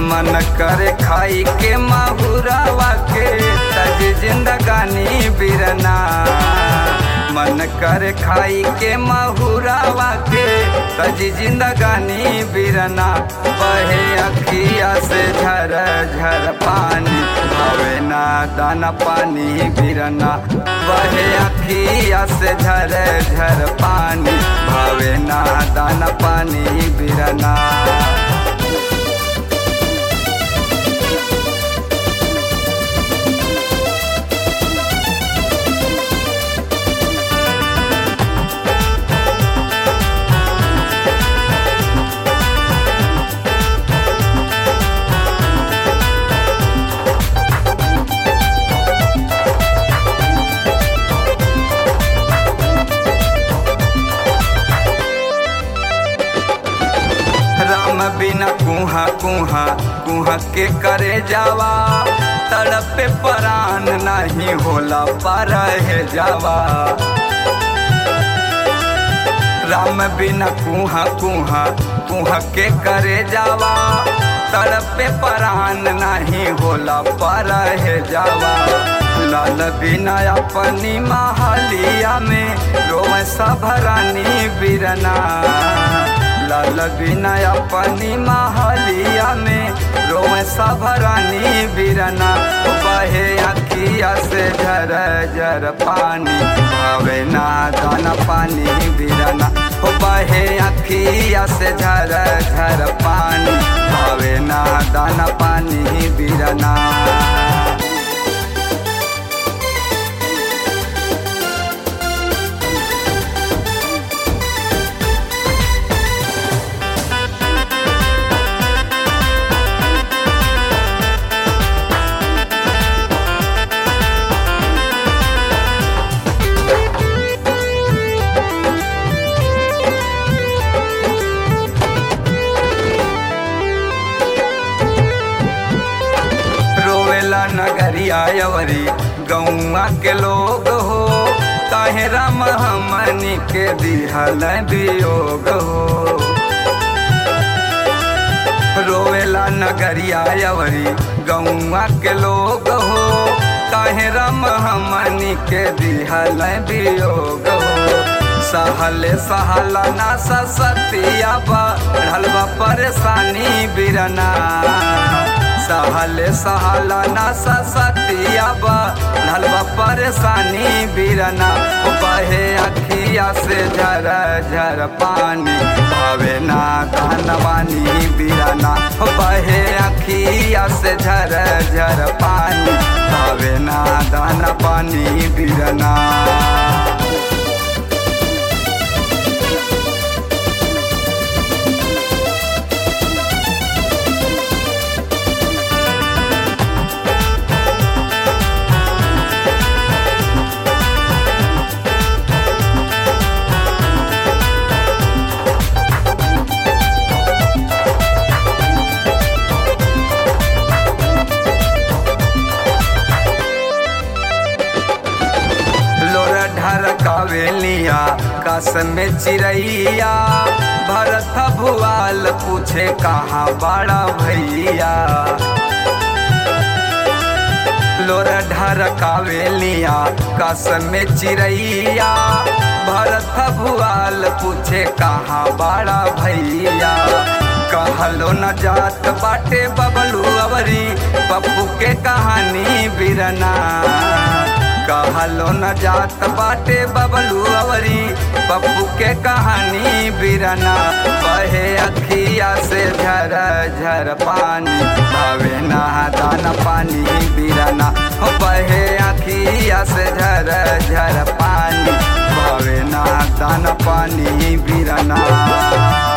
मन करे खाई के माहुरावा के तज जिंदगानी बिरना मन करे खाई के माहुरावा के तज जिंदगानी बिरना बहे अखिया से झर झर पानी भावे ना दाना पानी बिरना बहे अखिया से झर झर पानी भावे ना दाना पानी बिरना राम बिना कुहा कुहा कुहा के करे जावा तड़पे परान नहीं होला पर है जावा राम बिना कुहा कुहा कुहा के करे जावा तड़पे परान नहीं होला पर है जावा लाल बिना अपनी महलिया में रोम सभरानी बिरना लाल बिना अपनी महलिया में रोम सभरानी बिरना बहे अखिया से झर झर पानी भावे ना दाना पानी बिरना बहे अखिया से झर झर पानी भावे ना दाना पानी बिरना रोवेला नगरिया यवरी गौआ के लोग हो काहे राम हमनी के दिहल वियोग हो रोवेला नगरिया यवरी गौआ के लोग हो काहे राम हमनी के दिहल वियोग हो सहले सहला ना सतिया बढ़ल बा परेशानी बिरना सहले सहला ना सतिया बढ़ल बा परेशानी बिरना बहे अखिया से झर झर पानी भावे ना धनवानी बिरना बहे अखिया से झर झर पानी भावे ना दाना पानी बिरना लोरा ढरकावेलिया कस में चिड़ैया भरत भुआल पूछे कहाँ बड़ा भैया लोरा ढरकावेलिया कस में चिड़ैया भरत भुआल पूछे कहाँ बड़ा भैया कहलो न जात बाटे बबलू अवरी पप्पू के कहानी बिरना कहलो न जात बाटे बबलू अवरी पप्पू के कहानी बिरना बहे अखिया से झर झर पानी भावे ना दाना पानी बिरना हो बहे अखिया से झर झर पानी भावे ना दाना पानी बिरना